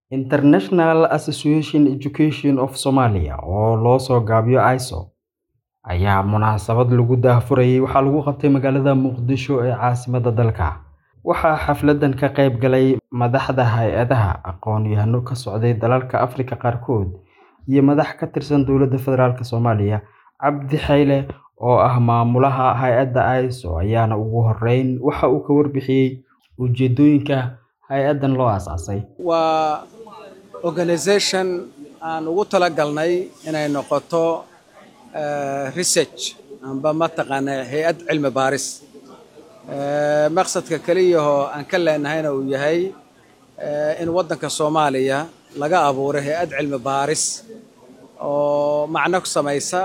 International Association Education of Somalia oo loo soo gaabiyo ISO ayaa munaasabad lagu daahfurayay waxaa lagu qabtay magaalada Muqdisho ee caasimadda dalka. Waxaa xafladan ka qayb galay madaxda hay'adaha, aqoon-yahano ka socday dalalka Afrika qaarkood, iyo madax ka tirsan dowladda federaalk Soomaaliya. Cabdi Xayle oo ah maamulaha hay'adda ISO ayaana ugu horeyn waxa uu ka warbixiyay ujeedooyinka hay'addan loo aasaasay. waa organisation aan ugu talagalnay inay noqoto eh, research amba mataqaana hay-ad cilmi baaris Eh, maqsadka keliyahoo aan ka leenahayna uu yahay eh, in waddanka soomaaliya laga abuuray hay-ad cilmi baaris oo macno ku samaysa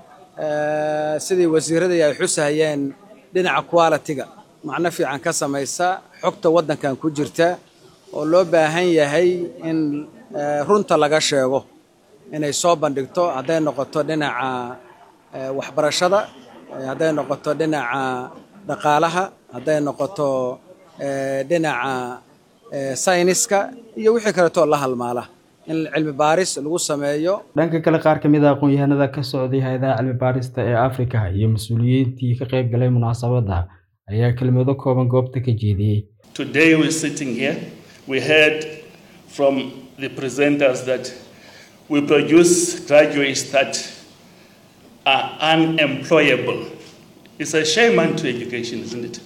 eh, sidii wasiiradii ay xusahayeen dhinaca quality-ga macno fiican ka samaysa xogta waddankan ku jirta oo loo baahan yahay in eh, runta laga sheego inay soo bandhigto hadday noqoto dhinaca eh, waxbarashada eh, hadday noqoto dhinaca dhaqaalaha hadday noqoto eh, dhinaca eh, sayniska iyo wixii kaleetoo la halmaala in cilmi baaris lagu sameeyo Dhanka kale, qaar ka mid ah aqoon-yahanada ka socday hay'adaha cilmi baarista ee Afrika iyo mas'uuliyiintii ka qayb galay munaasabadda ayaa kelmado kooban goobta ka jeediyay. Today we're sitting here. We heard from the presenters that we produce graduates that are unemployable. It's a shame unto education, isn't it?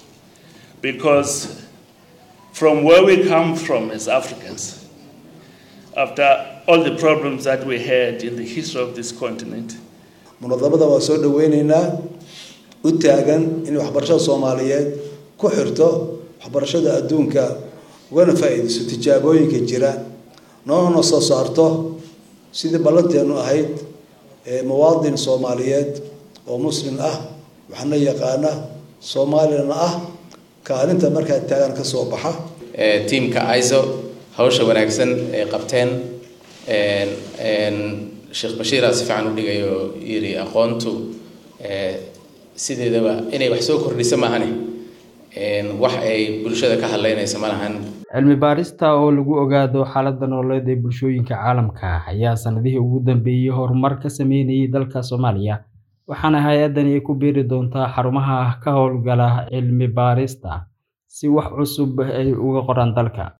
Because from where we come from as Africans, after all the problems that we had in the history of this continent, munadamada waa soo dhaweyneynaa u taagan in waxbarashada soomaaliyeed ku xirto waxbarashada adduunka ugana faa-iideyso tijaabooyinka jira noona soo saarto sidii ballanteenu ahayd ee muwaadin soomaaliyeed oo muslim ah waxna yaqaana soomaaliyana ah kaalinta markaa taagan ka soo baxa ee tiimka iso hawsha wanaagsan ay qabteen een een sheekh bashiira si fiican u dhigay oo yiri aqoontu ee sideedaba inay wax soo kordhiso maahane een wax ay bulshada ka hadlaynayso ma lahan Cilmi baarista oo lagu ogaado xaaladda nololeed ee bulshooyinka caalamka ayaa sanadihii ugu dambeeyay horumar ka sameynayay dalka Soomaaliya, waxaana hay'addani ay ku biiri doontaa xarumaha ka howlgala cilmi baarista si wax cusub ay uga qoraan dalka.